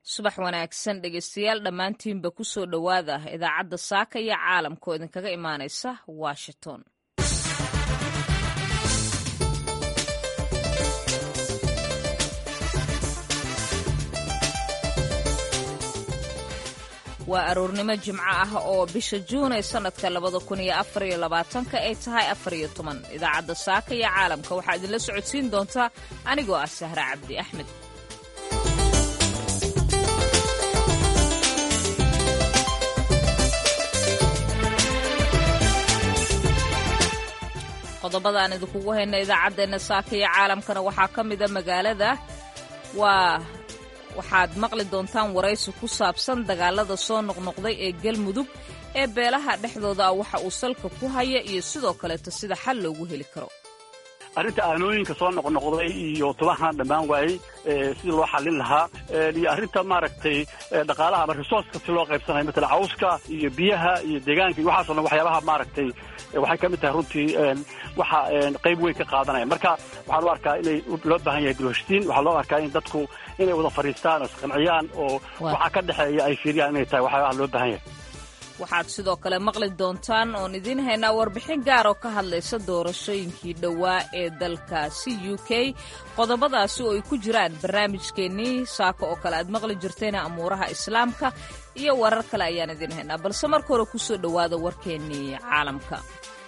subax wanaagsan dhegeystayaal dhammaantiinba ku soo dhowaada idaacadda saaka iyo caalamka oo idinkaga imaanaysa washington waa aroornimo jimco ah oo bisha juun ee sannadka labada kun iyo afariyo labaatanka ay tahay afariyo toban idaacadda saaka iyo caalamka waxaa idinla socodsiin doontaa anigoo ah sahra cabdi axmed qodobada aan idinkugu hayna idaacaddeenna saaka iyo caalamkana waxaa ka mida magaalada waa waxaad maqli doontaan waraysi ku saabsan dagaalada soo noqnoqday ee galmudug ee beelaha dhexdooda ah waxa uu salka ku haya iyo sidoo kaleeto sida xal loogu heli karo arrinta aanooyinka soo noqnoqday iyo tubahan dhammaan waayey sidii loo xallin lahaa iyo arrinta maaragtay dhaqaalaha ama resourceka si loo qaybsanayo matala cawska iyo biyaha iyo deegaanka iyo waxaasoo dhan waxyaabaha maaragtay waxay ka mid tahay runtii waxa qayb weyn ka qaadanaya marka waxaan u arkaa inay loo baahan yahay dulheshtiin waxaa loo arkaa in dadku inay wada fadhiistaan oo isqanciyaan oo waxaa ka dhexeeya ay fiiriyaan inay tahay waxyaabaha loo baahan yahay waxaad sidoo kale maqli doontaan oon idiin haynaa warbixin gaar oo ka hadlaysa doorashooyinkii dhowaa ee dalkaasi u k qodobadaasi oo ay ku jiraan barnaamijkeennii saako oo kale aad maqli jirtayna amuuraha islaamka iyo warar kale ayaan idiin haynaa balse marka hore ku soo dhowaada warkeennii caalamka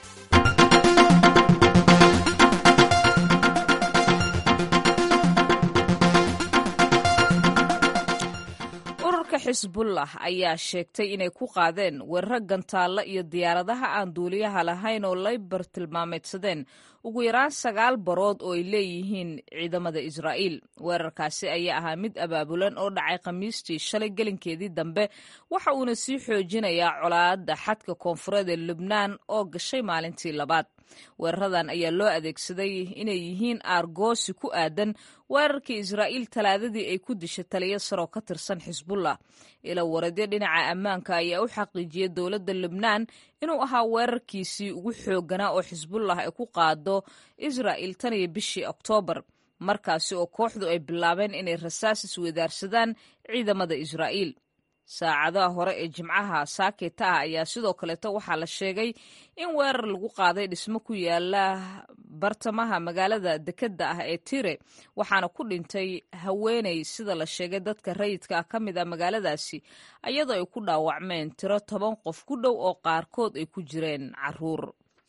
xisbullah ayaa sheegtay inay ku qaadeen weeraro gantaalla iyo diyaaradaha aan duuliyaha lahayn oo lay bartilmaameedsadeen ugu yaraan sagaal barood oo ay leeyihiin ciidamada israa'iil weerarkaasi ayaa ahaa mid abaabulan oo dhacay khamiistii shalay gelinkeedii dambe waxa uuna sii xoojinayaa colaadda xadka koonfureed ee lubnaan oo gashay maalintii labaad weeraradan ayaa loo adeegsaday inay yihiin aargoosi ku aadan weerarkii israa'iil talaadadii ay ku dishay taliyo saroo ka tirsan xisbullah ila waradyo dhinaca ammaanka ayaa u xaqiijiyey dowladda lubnaan inuu ahaa weerarkiisii ugu xoogganaa oo xisbullah ay ku qaado israa'iil tan iyo bishii oktoobar markaasi oo kooxdu ay bilaabeen inay rasaas isweydaarsadaan ciidamada israa'iil saacadaha hore ee jimcaha saaketa ah ayaa sidoo kaleeto waxaa la sheegay in weerar lagu qaaday dhismo ku yaala bartamaha magaalada dekedda ah ee tire waxaana ku dhintay haweeney sida la sheegay dadka rayidka ah ka mid a magaaladaasi iyadoo ay ku dhaawacmeen tiro toban qof ku dhow oo qaarkood ay ku jireen caruur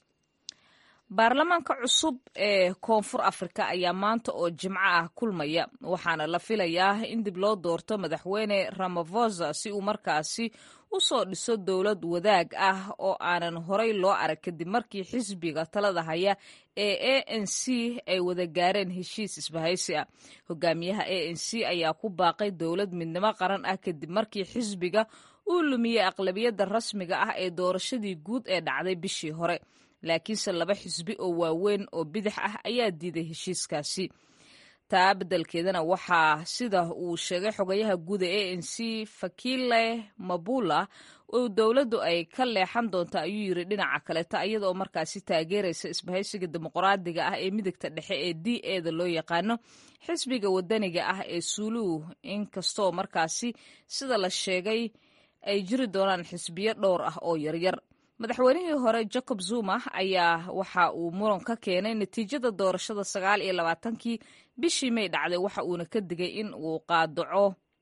baarlamaanka cusub ee koonfur afrika ayaa maanta oo jimco ah kulmaya waxaana la filayaa in dib loo doorto madaxweyne ramafosa si uu markaasi u soo dhiso dowlad wadaag ah oo aanan horay loo arag kadib markii xisbiga talada haya ee a n c ay wada gaareen heshiis isbahaysi ah hogaamiyaha a n c ayaa ku baaqay dowlad midnimo qaran ah kadib markii xisbiga uu lumiyey aqlabiyadda rasmiga ah ee doorashadii guud ee dhacday bishii hore laakiinse laba xisbi oo waaweyn oo bidix ah ayaa diiday heshiiskaasi taa beddelkeedana waxaa sida uu sheegay xogayaha guud ee a n c fakile mabula oo dowladdu ay ka leexan doonta ayuu yiri dhinaca kaleeta iyadaoo markaasi taageeraysa isbahaysiga dimuqraadiga ah ee midigta dhexe ee d eda loo yaqaano xisbiga wadaniga ah ee suuluhu inkastoo markaasi sida la sheegay ay jiri doonaan xisbiyo dhowr ah oo yaryar madaxweynihii hore jacob zuma ayaa waxa uu muran ka keenay natiijada doorashada sagaal iyo labaatankii bishii may dhacday waxa uuna ka digay in uu qaadaco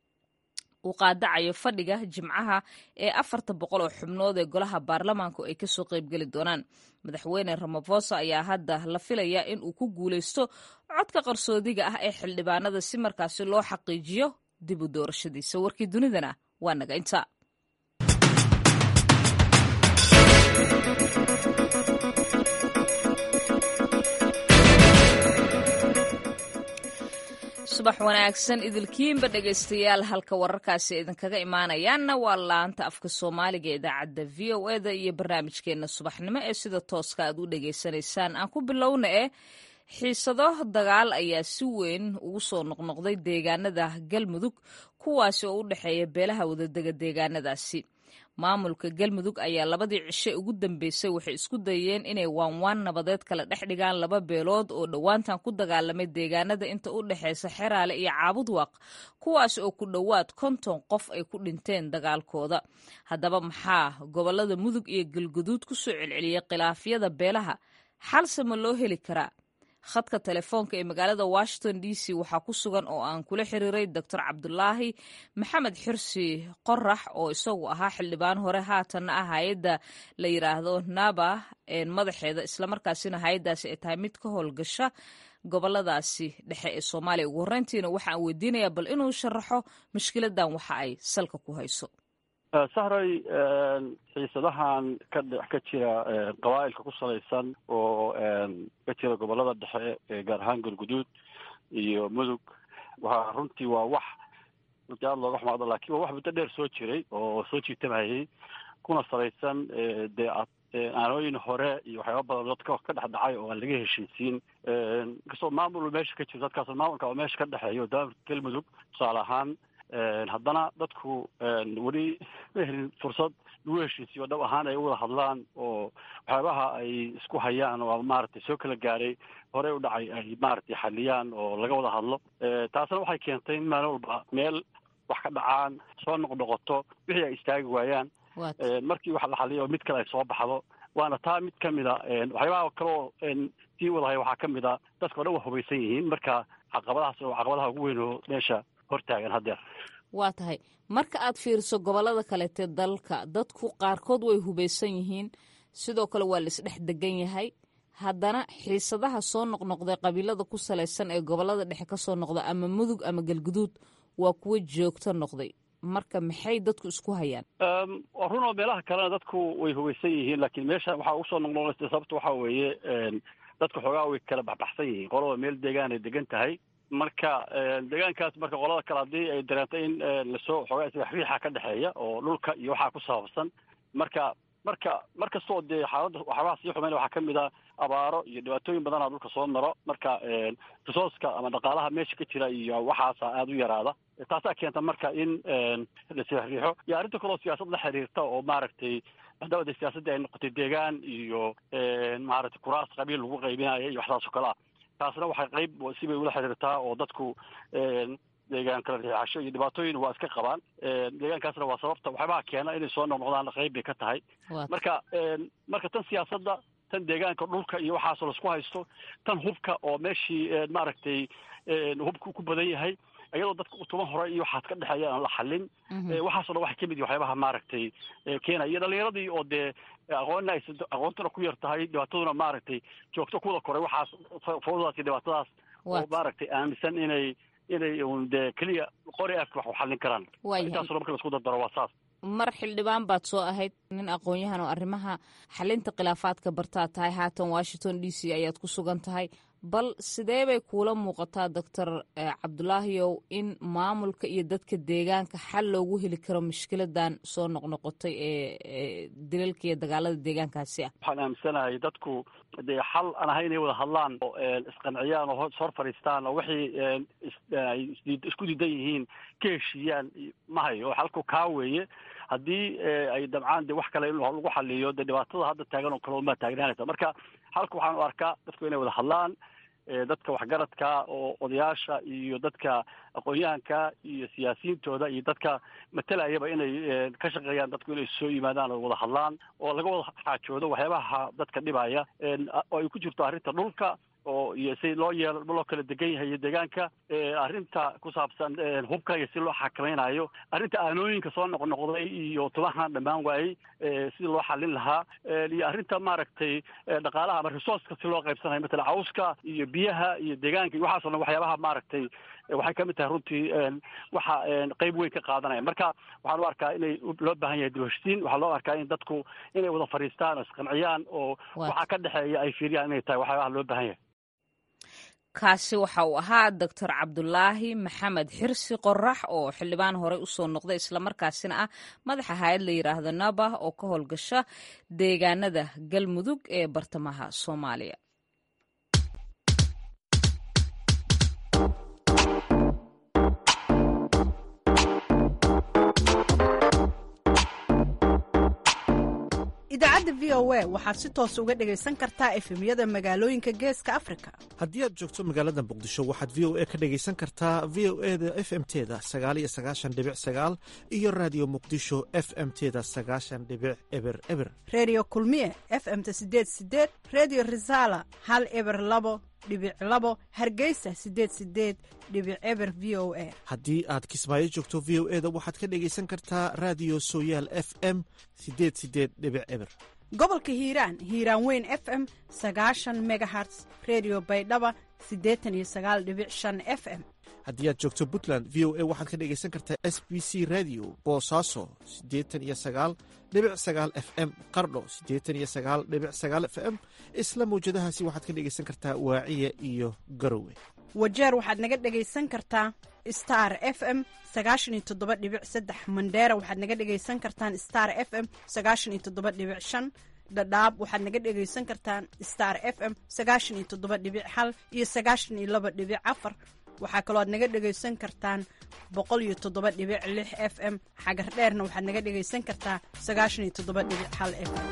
uu qaadacayo fadhiga jimcaha ee afarta boqol oo xubnood ee golaha baarlamaanku ay kasoo qaybgeli doonaan madaxweyne ramafosa ayaa hadda la filayaa in uu ku guulaysto codka qarsoodiga ah ee xildhibaanada si markaasi loo xaqiijiyo dib u doorashadiisa warkii dunidana waa naga inta subax wanaagsan idilkiinba dhegaystayaal halka wararkaasi idinkaga imaanayaanna waa laanta afka soomaaliga ee idaacadda v o eda iyo barnaamijkeenna subaxnimo ee sida tooska aad u dhegaysanaysaan aan ku bilowna eh xiisado dagaal ayaa si weyn ugu soo noqnoqday deegaanada galmudug kuwaasi oo u dhexeeya beelaha wadadega deegaanadaasi maamulka galmudug ayaa labadii cishe ugu dambeysay waxay isku dayeen inay waanwaan nabadeed kala dhex dhigaan laba beelood oo dhowaantan ku dagaalamay deegaanada inta u dhexeysa xeraale iyo caabudwaaq kuwaas oo ku dhowaad konton qof ay ku dhinteen dagaalkooda haddaba maxaa gobolada mudug iyo galguduud ku soo celceliyey khilaafyada beelaha xalse ma loo heli karaa khadka telefoonka ee magaalada washington d c waxaa ku sugan oo aan kula xiriiray doctor cabdulaahi maxamed xirsi qorax oo isagu ahaa xildhibaan hore haatanna ah hay-adda la yiraahdo naba madaxeeda islamarkaasina hay-addaasi ay tahay mid ka howlgasha goboladaasi dhexe ee soomaaliya ugu horreyntiina waxaan weydiinayaa bal inuu sharaxo mushkiladan waxa ay salka ku hayso sahray xiisadahan ka ka jira qabaa'ilka ku salaysan oo ka jira gobolada dhexe gaar ahaan galguduud iyo mudug waa runtii waa wax runtii aada looga xumaado lakin waa wax muddo dheer soo jiray oo soo jiitamayay kuna salaysan dee aanooyin hore iyo waxyaaba badan dadka ka dhex dhacay oo aan laga heshiisiin inkastoo maamul meesha ka jiro dadkaas maamulka oo meesha ka dhexeeyo daamka galmudug tusaale ahaan haddana dadku weli ma helin fursad lagu heshiisiyo dhab ahaan ay wada hadlaan oo waxyaabaha ay isku hayaan oo maaragtay soo kala gaaray horey u dhacay ay maaragtay xaliyaan oo laga wada hadlo taasna waxay keentay in maalin walba meel wax ka dhacaan soo noqnoqoto wixii ay istaagi waayaan markii wax la xaliyo mid kale ay soo baxdo waana taa mid kamid a waxyaabaha kaleo sii wadahay waxaa kamid a dadka o dhan waa hubaysan yihiin marka caqabadahaas oo caqabadaha ugu weyn oo meesha hortaagan haddeer waa tahay marka aad fiiriso gobolada kaleete dalka dadku qaarkood way hubaysan yihiin sidoo kale waa la isdhex degan yahay haddana xiisadaha soo noqnoqday qabiilada ku salaysan ee gobolada dhexe kasoo noqda ama mudug ama galguduud waa kuwo joogto noqday marka maxay dadku isku hayaan runoo meelaha kalena dadku way hubaysan yihiin laakiin meesha waxaa usoo noqnoqda sababta waxaa weeye dadku xoogaa way kala baxbaxsan yihiin qolaba meel deegaan ay degan tahay marka deegaankaas marka qolada kale haddii ay dareento in lasoo xoogaa isriixa ka dhexeeya oo dhulka iyo waxaa ku saabsan marka marka mar kastoo dee xaaladda waxyaabaha sii xumeyn waxaa kamid a abaaro iyo dhibaatooyin badanaa dhulka soo maro marka risooska ama dhaqaalaha meesha ka jira iyo waxaasa aada u yaraada taasaa keenta marka in lasriixo iyo arrinta kaloo siyaasad la xiriirta oo maaragtay hadaba de siyaasaddii ay noqotay deegaan iyo maaragtay kuraas qabiil lagu qaybinayo iyo waxsaas oo kale ah taasna waxay qayb sibay ula xiriirtaa oo dadku deegaan kala riixasho iyo dhibaatooyin waa iska qabaan deegaankaasna waa sababta waxyaabaha keena inay soo noqnoqdaan qayb bay ka tahay marka marka tan siyaasadda tan deegaanka dhulka iyo waxaasoo laisku haysto tan hubka oo meeshii maaragtay hubka ku badan yahay iyadoo dadka utuban hore iyo waxaas ka dhexeeya aan la xalin waxaaso dhan waxay kamid yihi waxyaabaha maaragtay keenaya iyo dhalinyaradii oo dee aqoonna ay aqoontuna ku yar tahay dhibaataduna maaragtay joogto kuwada koray waxaas fawdadaas iyo dhibaatadaas oo maaragtay aaminsan inay inay un dee keliya qori afka wax u xallin karaan intaasoo marka laisku dardaro waa saas mar xildhibaan baad soo ahayd nin aqoon-yahan oo arrimaha xalinta khilaafaadka bartaad tahay haatan washington d c ayaad ku sugan tahay bal sidee bay kuula muuqataa doctor cabdulaahiyow in maamulka iyo dadka deegaanka xal loogu heli karo mushkiladan soo noqnoqotay ee dilalka iyo dagaalada deegaankaasi ah waxaan aaminsanahay dadku dee xal aan ahay inay wada hadlaan oo isqanciyaan oo hor fadhiistaan oo wixii ay isku diidan yihiin ka heshiiyaan ma hayo xalku kaa weeye haddii ay dabcaan de wax kale in lagu xaliyo dee dhibaatada hadda taagan oo kale unbaa taagnaanaysa marka xalka waxaan u arkaa dadku inay wada hadlaan dadka waxgaradka oo odayaasha iyo dadka aqoon-yahanka iyo siyaasiyiintooda iyo dadka matalayaba inay ka shaqeeyaan dadku inay soo yimaadaan oo wada hadlaan oo laga wada xaajoodo waxyaabaha dadka dhibaya oo ay ku jirto arrinta dhulka oo iyo si loo yeelo loo kala degan yahay iyo deegaanka arrinta ku saabsan hubka iyo si loo xakamaynayo arrinta aanooyinka soo noqnoqday iyo tubahan dhammaan waayey sidii loo xalin lahaa iyo arrinta maaragtay dhaqaalaha ama resourceka si loo qaybsanayo matala cawska iyo biyaha iyo deegaanka iyo waxaaso dhan waxyaabaha maaragtay waxay kamid tahay runtii waxa qeyb weyn ka qaadanaya marka waxaan u arkaa inay loo baahan yahay dibheshtiin waxaa loo arkaa in dadku inay wada fadhiistaan oo isqanciyaan oo waxaa ka dhexeeya ay fiiriyaan inay tahay waxyaabaha loo baahan yahay kaasi waxa uu ahaa doctor cabdulaahi maxamed xirsi qorax oo xildhibaan horey usoo noqday islamarkaasina ah madaxa hay-ad la yidhaahdo naba oo ka howlgasha deegaanada galmudug ee bartamaha soomaaliya idaacadda v o a waxaad si toos uga dhegaysan kartaa efemyada magaalooyinka geeska afrika haddii aad joogto magaalada muqdisho waxaad v o a ka dhegaysan kartaa v o e da f m teda sagaaliyo sagaashan dhibic sagaal iyo raadiyo muqdisho f m teda sagaashan dhibic eber eber redio kulmiye f m ta sideed sideed redio resala hal eber labo dhibic labo hargeysa sideed sideed dhibic eber v o a haddii aad kismaayo joogto v o e da waxaad ka dhegaysan kartaa raadiyo sooyaal f m sideed sideed dhibic eber gobolka hiiraan hiiraan weyn f m sagaashan megaherts redio baydhaba siddeetan iyo sagaal dhibic shan f m haddii aad joogto puntland v o a waxaad ka dhegaysan kartaa s b c radio boosaaso siddeetan iyo sagaal dhibic sagaal f m qardho siddeetan iyo sagaal dhibic sagaal f m isla mawjadahaasi waxaad ka dhegaysan kartaa waaciya iyo garowe wajeer waxaad naga dhegaysan kartaa star f m sagaashan iyo toddoba dhibic saddex mandheera waxaad naga dhegaysan kartaan star f m sagaashan iyo toddoba dhibic shan dhadhaab waxaad naga dhegaysan kartaan star f m sagaashan iyo toddoba dhibic hal iyo sagaashan iyo laba dhibic afar waxaa kaloo aad naga dhegaysan kartaan boqol iyo toddoba dhibic lix f m xagar dheerna waxaad naga dhegaysan kartaa sagaashan iyo toddoba dhibic hal f m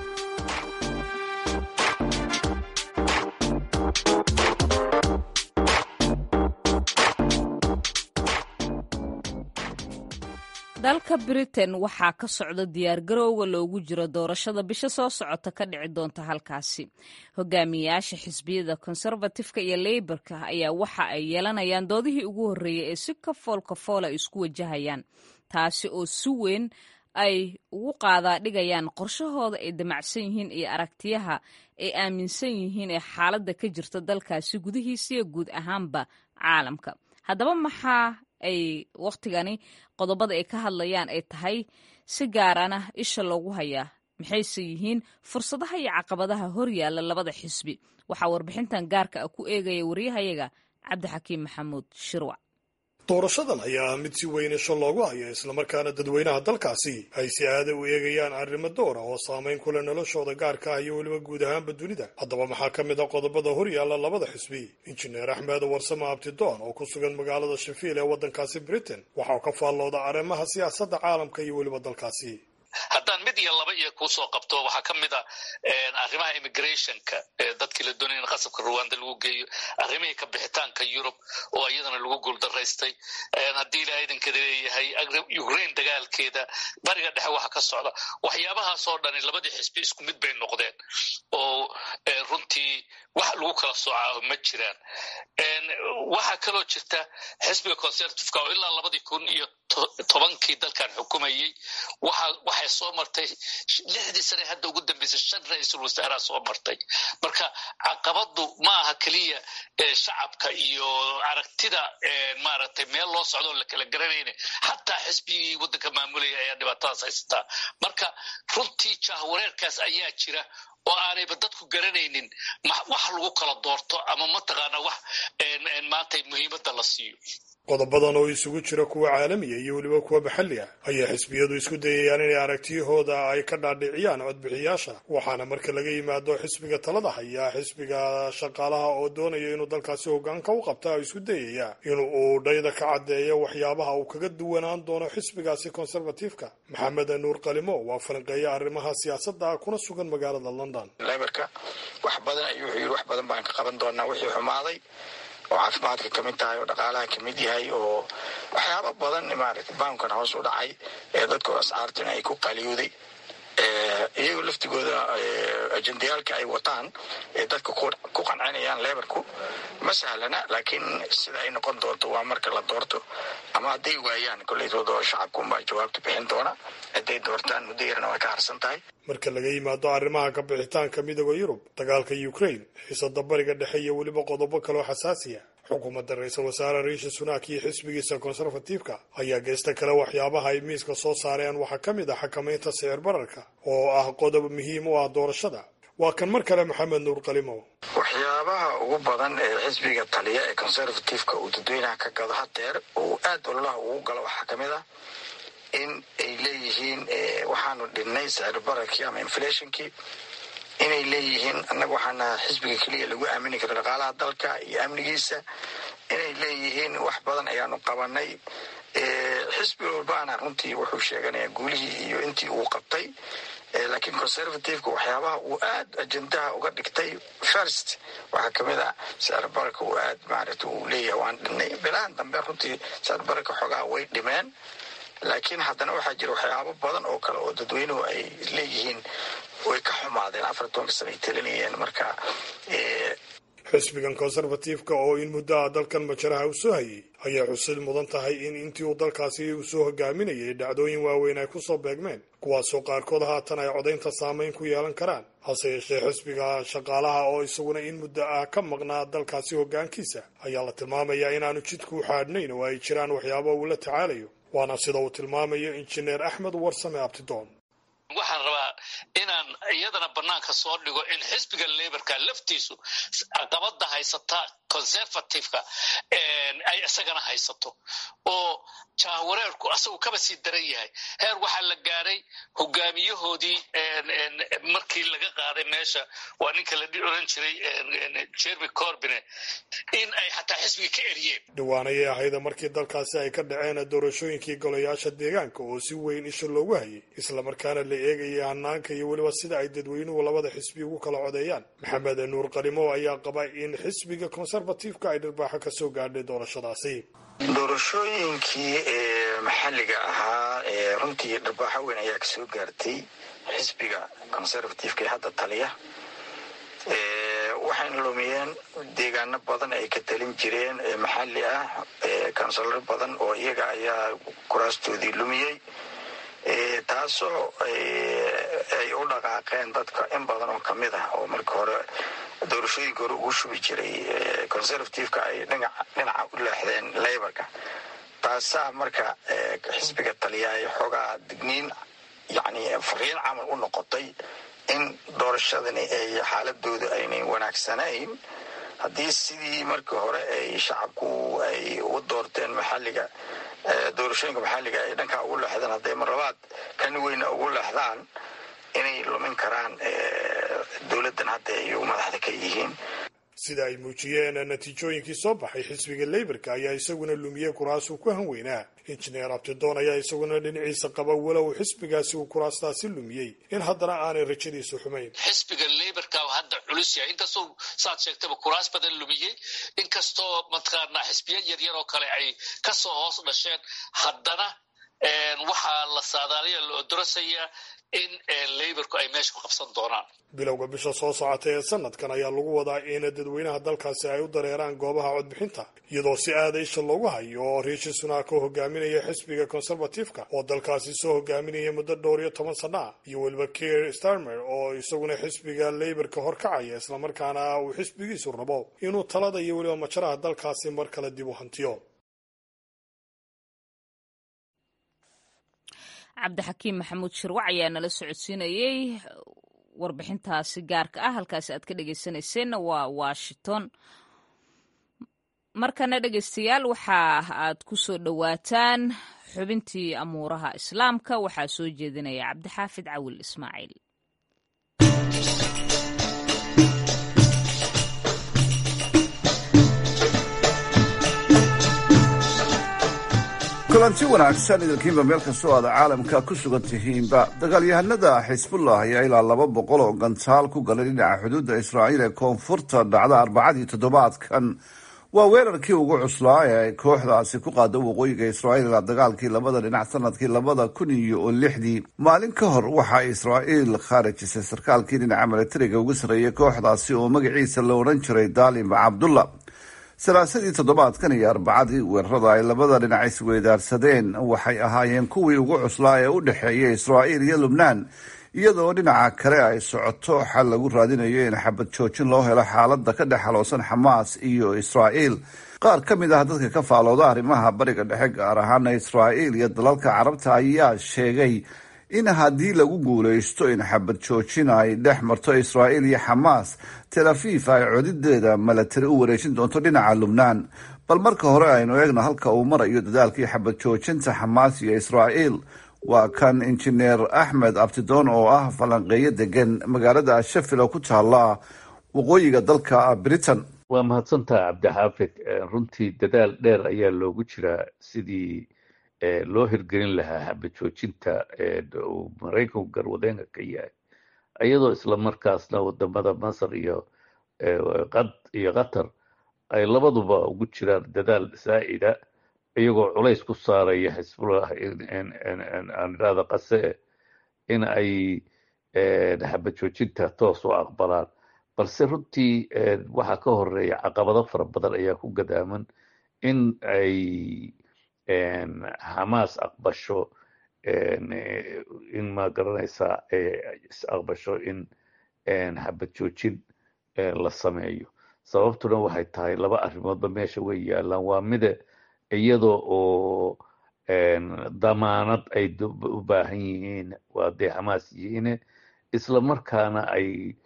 dalka britain waxaa ka socda diyaargarowga loogu jiro doorashada bisha soo socota ka dhici doonta halkaasi hogaamiyayaasha xisbiyada konservatifka iyo leyborka ayaa waxa ay yeelanayaan doodihii ugu horreeyay ee si kafool kafool ay isku wajahayaan taasi oo si weyn ay ugu qaadaa dhigayaan qorshahooda ay damacsan yihiin iyo aragtiyaha ay aaminsan yihiin ee xaaladda ka jirta dalkaasi gudihiisiyo guud ahaanba caalamka haddaba maxaa ay wakhtigani qodobada ay ka hadlayaan ay tahay si gaarana isha loogu hayaa maxayse yihiin fursadaha iyo caqabadaha horyaalla labada xisbi waxaa warbixintan gaarka ah ku eegaya waryahayaga cabdixakiim maxamuud shirwac doorashadan ayaa ah mid si weyn isho loogu hayo islamarkaana dadweynaha dalkaasi ay si aada u eegayaan arrimo dowra oo saamayn ku leh noloshooda gaarka ah iyo weliba guud ahaanba dunida haddaba maxaa ka mid a qodobada horyaalla labada xisbi injineer axmed warsame abtidoon oo ku sugan magaalada shafiil ee waddankaasi britain waxa uu ka faallooda arrimaha siyaasadda caalamka iyo weliba dalkaasi haddaan mid iyo laba iyo kuusoo qabto waxaa ka mid a arrimaha immigrationka dadkii la doonaya in qasabka ruwanda lagu geeyo arrimihii ka bixitaanka yurub oo iyadana lagu guuldaraystay haddii ilaa idankada leeyahay ukraine dagaalkeeda bariga dhexe waxa ka socda waxyaabahaas oo dhani labadii xisbi isku mid bay noqdeen oo runtii wax lagu kala soocaaho ma jiraan waxaa kaloo jirta xisbiga conservativeka oo ilaa labadii kun iyo tobankii dalkan xukumayey waxay soo martay lixdii sane hadda ugu dambeysay shan ra-iisul wasaaraa soo martay marka caqabadu ma aha keliya shacabka iyo aragtida maaragtay meel loo socdo oo la kala garanayna xataa xisbigii waddanka maamulaya ayaa dhibaatadaas haysataa marka runtii jahwareerkaas ayaa jira oo aanayba dadku garanaynin wax lagu kala doorto ama mataqaana wax maanta muhiimadda la siiyo qodobadan oo isugu jira kuwa caalamiya iyo weliba kuwa maxalli ah ayaa xisbiyadu isku dayayaan inay aragtiyahooda ay ka dhaadhiciyaan codbixiyaasha waxaana marka laga yimaado xisbiga talada haya xisbiga shaqaalaha oo doonaya inuu dalkaasi hogaanka u qabta isku dayaya in uu dhayda ka caddeeyo waxyaabaha uu kaga duwanaan doono xisbigaasi konservatifka maxamed nuur qalimo waa falanqeeya arrimaha siyaasadda kuna sugan magaalada london leberka wax badan ayuu wuxuu yidhi wax badan baan ka qaban doonaa wixii xumaaday oo caafimaadka ka mid tahay oo dhaqaalaha ka mid yahay oo waxyaaba badan maaragtay baankan hoos u dhacay ee dadka ascaartina ay ku qaliyooday iyagoo laftigooda ajendayaalka ay wataan ee dadka ku qancinayaan lebarku ma sahlana laakiin sida ay noqon doonto waa marka la doorto ama hadday waayaan koleytooda shacabkuunbaa jawaabta bixin doona hadday doortaan muddo yarna way ka harsan tahay marka laga yimaado arrimaha ka bixitaanka midooda yurub dagaalka ukraine xiisada bariga dhexe iyo weliba qodobo kaloo xasaasiya xukuumadda ra-iisul wasaare riishi sunak iyo xisbigiisa konservatifka ayaa geesta kale waxyaabaha ay miiska soo saareen waxaa ka mid ah xakamaynta sicir bararka oo ah qodob muhiim u ah doorashada waa kan mar kale maxamed nuur qalimo waxyaabaha ugu badan ee xisbiga taliya ee conservativeka uu dadweynaha ka gado hadeer uu aada ololaha ugu galo waxaa ka mid ah in ay leeyihiin waxaanu dhinnay sicir bararkii ama inflationkii inay leeyihiin annaga waxaana xisbiga keliya lagu aamini karo dhaqaalaha dalka iyo amnigiisa inay leeyihiin wax badan ayaanu qabanay xisbi walbaana runtii wuxuu sheeganayaa guulihii iyo intii uu qabtay laakiin conservativeka waxyaabaha uu aad ajendaha uga dhigtay first waxaa kamid a sicirbararka uu aad maaragta uu leeyahay waan dhinay bilahan dambe runtii sicirbararka xoogaa way dhimeen laakiin haddana waxaa jira waxyaabo badan oo kale oo dadweynuhu ay leeyihiin way ka xumaadeen afar tobanka sana ay talinayeen marka xisbigan conservativeka oo in muddaha dalkan majaraha u soo hayay ayay xusid mudan tahay in intii uu dalkaasi uu soo hogaaminayay dhacdooyin waaweyn ay kusoo beegmeen kuwaasoo qaarkood haatan ay codaynta saameyn ku yeelan karaan hase yeeshee xisbiga shaqaalaha oo isaguna in muddo ah ka maqnaa dalkaasi hoggaankiisa ayaa la tilmaamayaa inaanu jidku u xaadhnayn oo ay jiraan waxyaabo uu la tacaalayo waana sida uu tilmaamayo injineer axmed warsame abtidoon waxaan rabaa inaan iyadana banaanka soo dhigo in xisbiga laborka laftiisu caqabada haysata conservativeka ay isagana haysato oo jahwareerku asagu kaba sii daran yahay heer waxaa la gaaray hogaamiyahoodii markii laga qaaday meesha waa ninka la oran jiray jeremy corbine in ay xataa xisbiga ka eriyeen dhowaan ayay ahayda markii dalkaasi ay ka dhaceen doorashooyinkii golayaasha deegaanka oo si weyn isha loogu hayay islamarkaana la eegayay hanaanka iyo weliba sida ay dadweynuhu labada xisbi ugu kala codeeyaan maxamed nuur qalimo ayaa qaba in xisbiga conservativeka ay dharbaaxo ka soo gaadhay doorashadaasi doorashooyinkii maxalliga ahaa runtii dharbaaxo weyn ayaa kasoo gaartay xisbiga conservativeka ee hadda taliya waxayna lumiyeen deegaano badan ay ka talin jireen maxalli ah kansalaro badan oo iyaga ayaa kuraastoodii lumiyey taasoo ay u dhaqaaqeen dadka in badan oo kamid ah oo marka hore doorashooyinka hore ugu shubi jiray conservativeka ay dhinaca u leexdeen laborka taasaa marka xisbiga taliya ay xoogaa digniin yani fariin camal u noqotay in doorashadani ay xaaladooda aynay wanaagsanayn haddii sidii markii hore ay shacabku ay u doorteen maxalliga doorashooyinka maxalliga ay dhankaa ugu leexdeen hadday mar labaad kan weyna ugu leexdaan inay lumin karaan dowladdan hadda ay madaxda ka yihiin sida ay muujiyeen natiijooyinkii soo baxay xisbiga leyborka ayaa isaguna lumiyey kuraasuu ku hanweynaa injineer abtidoon ayaa isaguna dhinaciisa qaba walow xisbigaasi uu kuraastaasi lumiyey in haddana aanay rajadiisu xumayn xisbiga leyborka hadda culus yahay inkastoo saad sheegtaba kuraas badan lumiyey inkastoo mataqaanaa xisbiya yaryar oo kale ay kasoo hoos dhasheen haddana waxaa la saadaaliya la odorasayaa in leyborku ay meesha ku qabsan doonaan bilowga bisha soo socota ee sanadkan ayaa lagu wadaa in dadweynaha dalkaasi ay u dareeraan goobaha codbixinta iyadoo si aada isha loogu hayo oo riishi sunaak oo hogaaminaya xisbiga conservativeka oo dalkaasi soo hogaaminaya muddo dhowr iyo toban sana ah iyo weliba kier starmer oo isaguna xisbiga leyborka horkacaya islamarkaana uu xisbigiisu rabo inuu talada iyo weliba majaraha dalkaasi mar kale dib u hantiyo cabdixakiim maxamuud shirwac ayaa nala socodsiinayey warbixintaasi gaarka ah halkaasi aad ka dhegeysanayseena waa washington markana dhegeystayaal waxa aad ku soo dhowaataan xubintii amuuraha islaamka waxaa soo jeedinaya cabdixaafid cawil ismaaciil kulanti wanaagsan idinkiinba meel kastoo aad caalamka ku sugan tihiinba dagaalyahanada xisbullah ayaa ilaa laba boqol oo gantaal ku galay dhinaca xuduudda israa'iil ee koonfurta dhacda arbacadii toddobaadkan waa weerarkii ugu cuslaa ee ay kooxdaasi ku qaada waqooyiga israa'iil ilaa dagaalkii labada dhinac sanadkii labada kun iyo lixdii maalin ka hor waxaa israa'iil khaarijisay sarkaalkii dhinaca milatariga ugu sarreeyay kooxdaasi oo magaciisa la odhan jiray daalim cabdullah salaasadii toddobaadkan iyo arbacadii weerarada ay labada dhinac isweydaarsadeen waxay ahaayeen kuwii ugu cuslaa ee u dhexeeya israa'iil iyo lubnaan iyadoo dhinaca kale ay socoto xal lagu raadinayo in xabad joojin loo helo xaalada ka dhex haloosan xamaas iyo israa'iil qaar ka mid ah dadka ka faalooda arrimaha bariga dhexe gaar ahaana israa'iil iyo dalalka carabta ayaa sheegay in haddii lagu guulaysto in xabad joojin ay dhex marto israa'iil iyo xamaas tel afiif ay codideeda milatari u wareejin doonto dhinaca lubnaan bal marka hore aynu eegno halka uu marayo dadaalkii xabad joojinta xamaas iyo israa'iil waa kan injineer axmed abtidoon oo ah falanqeeyo degan magaalada shafil oo ku taala waqooyiga dalka britain waa mahadsantaha cabdixaafid runtii dadaal dheer ayaa loogu jiraa sidii loo hirgelin lahaa xabajoojinta uu maraykanku garwadeenka ka yahay iyadoo isla markaasna wadamada masar iyo iyo qatar ay labaduba ugu jiraan dadaal saa'ida iyagoo culays ku saaraya xisbullah aan idhahda qase in ay xabajoojinta toos u aqbalaan balse runtii waxaa ka horeeya caqabado fara badan ayaa ku gadaaman in ay xamaas aqbasho in ma garanaysaa is aqbasho in xabad joojin la sameeyo sababtuna waxay tahay laba arrimoodba meesha way yaalaan waa mida iyadoo oo damaanad ay u baahan yihiin waa dee xamaas yihiine isla markaana ay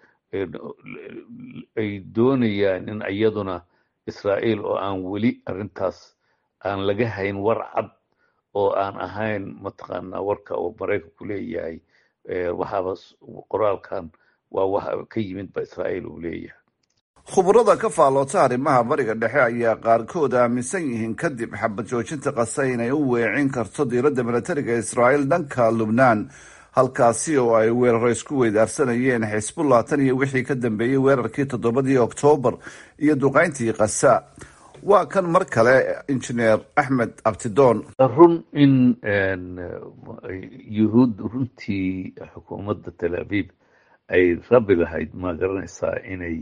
ay doonayaan in iyaduna israa'iil oo aan weli arrintaas aan laga hayn war cad oo aan ahayn mataqaanaa warka oo maraykanku leeyahay waxaaba qoraalkan waa waxa ka yimid ba israa'iil uu leeyahay khubarada ka faalloota arrimaha bariga dhexe ayaa qaarkood aaminsan yihiin kadib xabad joojinta qasa inay u weecin karto diiradda milatariga israa'iil dhanka lubnaan halkaasi oo ay weeraro isku weydaarsanayeen xisbullah tan iyo wixii ka dambeeyey weerarkii toddobadii oktoobar iyo duqayntii kasa waa kan mar kale injineer axmed abtidoon run in yuhuud runtii xukuumadda tel aviv ay rabi lahayd ma garanaysaa inay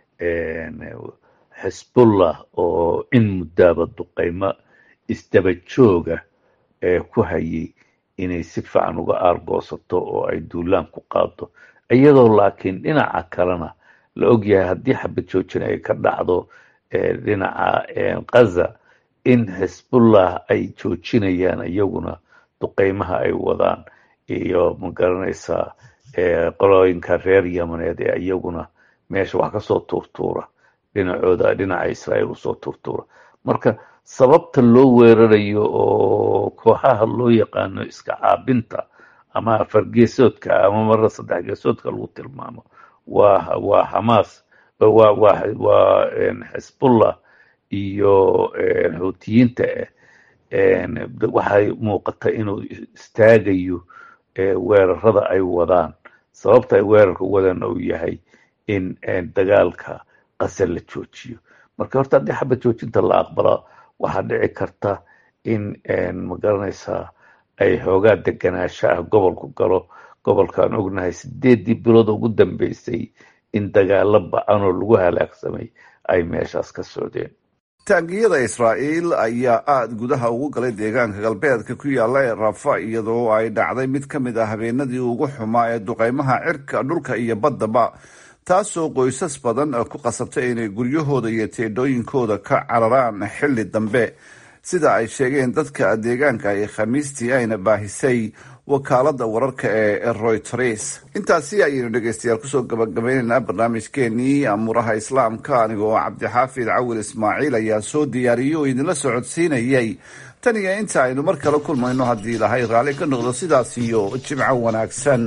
xisbullah oo in muddaaba duqaymo isdaba jooga ku hayay inay si fiican uga aargoosato oo ay duulaan ku qaado iyadoo laakiin dhinaca kalena la ogyahay haddii xabad joojin ay ka dhacdo dhinaca kaza in xisbullah ay joojinayaan iyaguna duqeymaha ay wadaan iyo ma garanaysaa qolooyinka reer yamaneed ee iyaguna meesha wax kasoo tuurtuura dhinacooda dhinaca israa'iil usoo tuurtuura marka sababta loo weerarayo oo kooxaha loo yaqaano iska caabinta ama afargeesoodka ama marna saddex geesoodka lagu tilmaamo waa waa xamaas waa waa waa xisbullah iyo xuutiyiinta ah waxay muuqata inuu istaagayo weerarada ay wadaan sababta ay weerarka wadaan uu yahay in dagaalka qasar la joojiyo marka horta haddii xabad joojinta la aqbala waxaa dhici karta in ma garanaysaa ay xoogaa deganaansho ah gobolku galo gobolkaan ognahay sideeddii bilood ugu dambeysay in dagaalo ba-anoo lagu halaagsamay ay meeshaas ka socdeen taangiyada israa'iil ayaa aada gudaha ugu galay deegaanka galbeedka ku yaalla ee rafa iyadoo ay dhacday mid ka mid ah habeenadii ugu xumaa ee duqeymaha cirka dhulka iyo baddaba taasoo qoysas badan ku qasabtay inay guryahooda iyo teedhooyinkooda ka cararaan xilli dambe sida ay sheegeen dadka deegaanka ay khamiistii ayna baahisay wakaalada wararka ee royters intaasi ayaynu dhegeystayaal kusoo gabagabaynaynaa barnaamijkeenii amuuraha islaamka anigoo cabdixaafid cawil ismaaciil ayaa soo diyaariyey oo idinla socodsiinayay tan iyo inta aynu mar kale kulmayno haddii ilahay raalli ka noqdo sidaas iyo jimco wanaagsan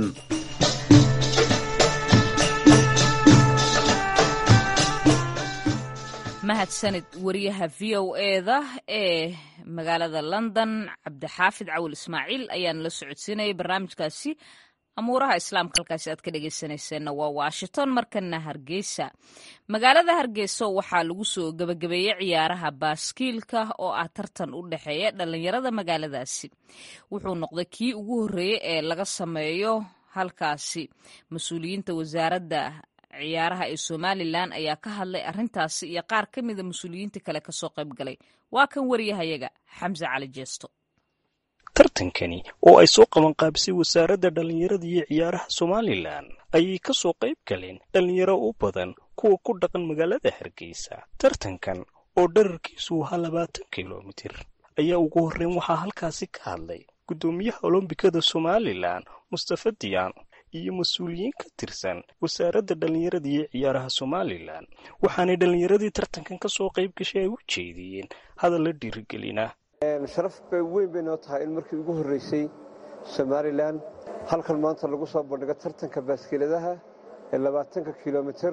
mahadsanid wariyaha v o eda ee magaalada london cabdixaafid cawil ismaaciil ayaan la socodsiinayay barnaamijkaasi amuuraha islaamka halkaasi aad ka dhegeysanayseena waa washington markana hargeysa magaalada hargeysa waxaa lagu soo gebagabeeyey ciyaaraha baaskiilka oo ah tartan u dhexeeya dhalinyarada magaaladaasi wuxuu noqday kii ugu horreeyey ee laga sameeyo halkaasi mas-uuliyiinta wasaaradda ciyaaraha ee somalilan ayaa ka hadlay arrintaasi iyo qaar ka mida mas-uuliyiinta kale kasoo qayb galay waa kan wariyahayaga xamse cali jeesto tartankani oo ay soo qabanqaabisay wasaaradda dhallinyarada iyo ciyaaraha somalilan ayay ka soo qayb galeen dhallinyaro u badan kuwa ku dhaqan magaalada hargeysa tartankan oo dherarkiisu ahaa labaatan kilomitir ayaa ugu horreyn waxaa halkaasi ka hadlay guddoomiyaha olombikada somalilan mustafa diyaan iyo mas-uuliyiin ka tirsan wasaaradda dhallinyarada iyo ciyaaraha somalilan waxaanay dhallinyaradii tartankan ka soo qayb gashay ay u jeediyeen hadal la dhiirigelina sharaf bay weyn bay noo tahay in markii ugu horreysay somalilan halkan maanta lagu soo bandhigo tartanka baaskiiladaha ee labaatanka kilomitir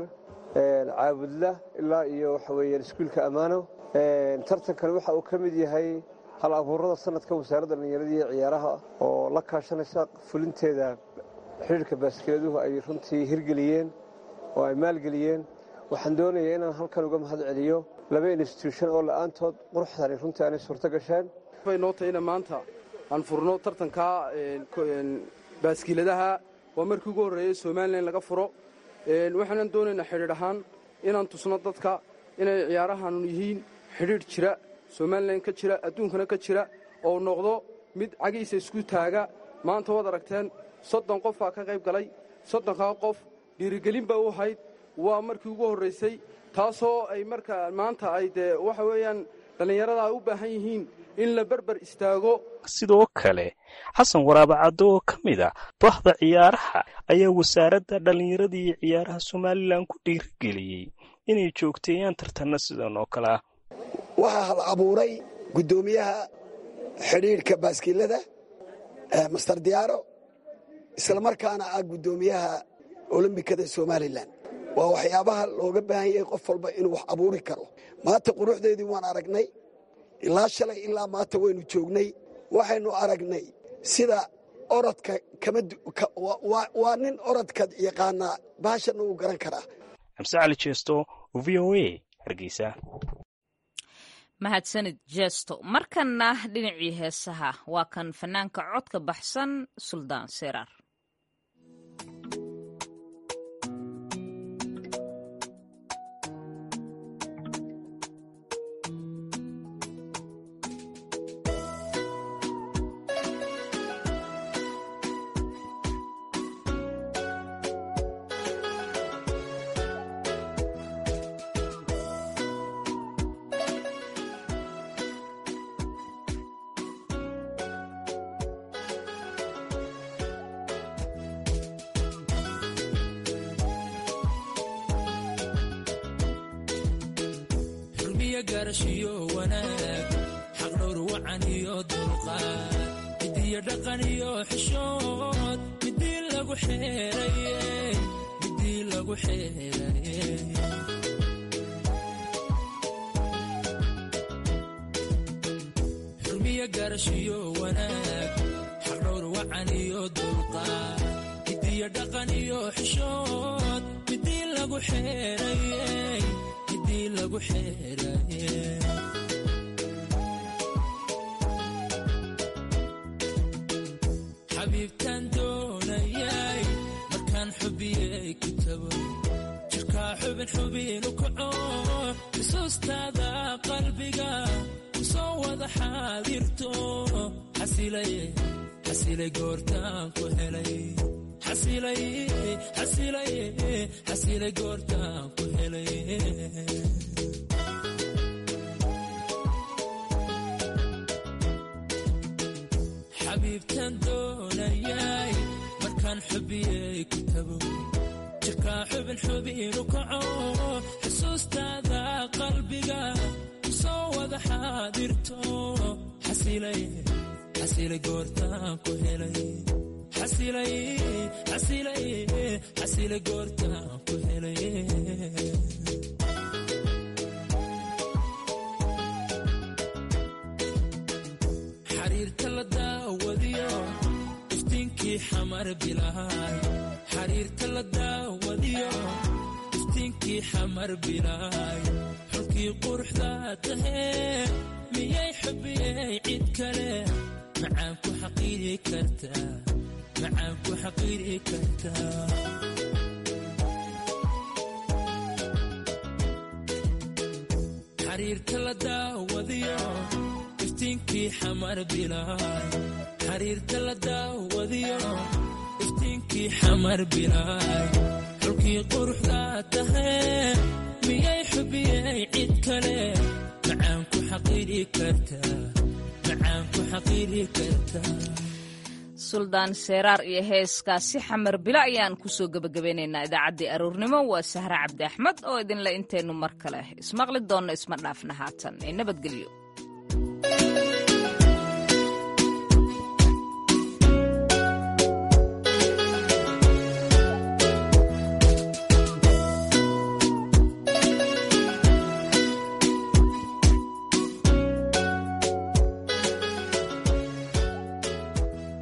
caabudla ilaa iyo waxa weeyaan iskuulka ammaano tartankan waxa uu ka mid yahay hal abuurada sanadka wasaaradda dhallinyarada iyo ciyaaraha oo la kaashanaysa fulinteeda xidhiirka baaskiladuhu ay runtii hirgeliyeen oo ay maalgeliyeen waxaan doonayaa inaan halkan uga mahad celiyo laba instituushon oo la'aantood quruxdani runtii aanay suurto gasheen bay noo tahayna maanta aan furno tartanka baaskiiladaha waa markii ugu horreeyey somalilan laga furo waxaanan doonaynaa xidhiidh ahaan inaan tusno dadka inay ciyaarahan yihiin xidhiidh jira somalilan ka jira adduunkana ka jira oo noqdo mid cagiisa isku taaga maanta waad aragteen soddon qof baa ka qayb galay soddonkaa qof dhiirigelin ba u ahayd waa markii ugu horraysay taasoo ay marka maanta ay dee waxa weeyaan dhallinyarada ay u baahan yihiin in la berber istaago sidoo kale xasan waraaba caddo oo ka mid a bahda ciyaaraha ayaa wasaaradda dhallinyarada iyo ciyaaraha somalilan ku dhiirigeliyey inay joogteeyaan tartanna sidan oo kale ah waxaa hal abuuray guddoomiyaha xidhiidhka baaskiilada master diyaaro islamarkaana ah guddoomiyaha olombikada somalilan waa waxyaabaha looga baahan yahay qof walba inuu wax abuuri karo maanta quruxdeedii waan aragnay ilaa shalay ilaa maanta waynu joognay waxaynu aragnay sida orodka waa nin orodka yaqaanaa baashanna wuu garan karaa xamse cali jeesto v o a hargeysa mahadsanid jeesto markanna dhinacii heesaha waa kan fanaanka codka baxsan suldaan seraar suldaan seeraar iyo heeskaasi xamar bilo ayaan kusoo gebagabeynaynaa idaacaddii aroornimo waa sahre cabdi axmed oo idinle intaynu mar kale ismaqli doonno isma dhaafna haatan ee nabadgelyo